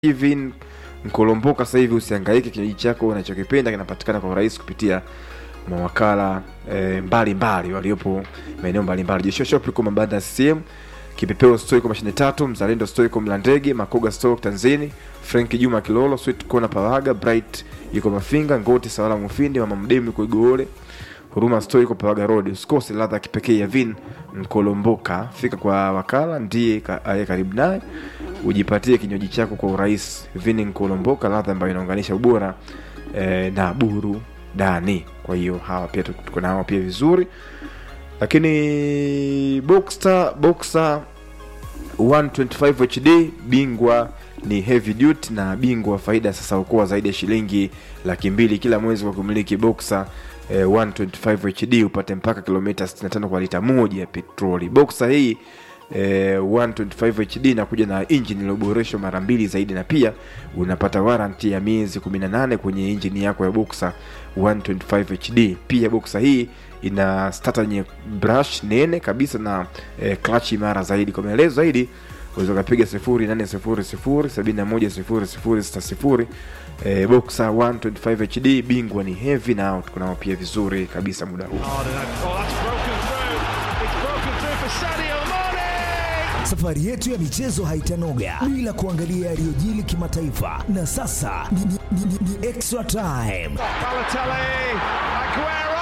Even Nkolomboka sasa hivi usihangaike, kinywaji chako unachokipenda kinapatikana kwa urahisi kupitia mawakala e, mbalimbali waliopo maeneo mbalimbali. Joshua Shop liko mabanda ya CCM, Kipepeo Store iko mashine tatu, Mzalendo Store iko Mlandege, Makoga Store Tanzini, Frank Juma Kilolo, Sweet Corner Pawaga, Bright yuko Mafinga, Ngoti Sawala Mufindi, Mama Mdemu yuko Igoole, Huruma Store iko Pawaga Road. Usikose ladha ya kipekee ya vin Nkolomboka. Fika kwa wakala ndiye ka- aliye karibu naye ujipatie kinywaji chako kwa urahisi. Vini Nkolomboka, ladha ambayo inaunganisha ubora eh, na burudani. Kwa hiyo hawa pia tuko tuko nao pia vizuri, lakini Boxster Boxer 125 HD bingwa ni heavy duty na bingwa faida sasa hukoa zaidi ya shilingi laki mbili kila mwezi kwa kumiliki Boxer eh, 125 HD upate mpaka kilomita 65 kwa lita moja ya petroli. Boxer hii eh, 125 HD inakuja na engine iliyoboreshwa mara mbili zaidi na pia unapata warranty ya miezi 18 kwenye engine yako ya Boxer 125 HD. Pia Boxer hii ina starter yenye brush nene kabisa na eh, clutch imara zaidi. Kwa maelezo zaidi unaweza ukapiga 0800710060 eh, Boxer 125 HD bingwa ni heavy na tuko nao pia vizuri kabisa muda huu. Oh, that's broken through. It's broken through for Sadio Mane. Safari yetu ya michezo haitanoga bila kuangalia yaliyojili kimataifa, na sasa ni, ni, ni, ni, ni extra time. Balotelli, Aguero.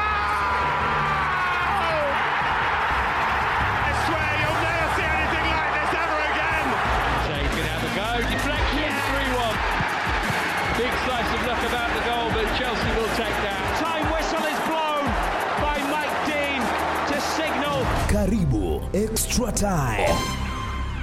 I swear you'll never see anything like this ever again. Shea can have a go. Deflection, 3 1. Big slice of luck about the goal, but Chelsea will take that. Time whistle is blown by Mike Dean to signal Karibu extra time.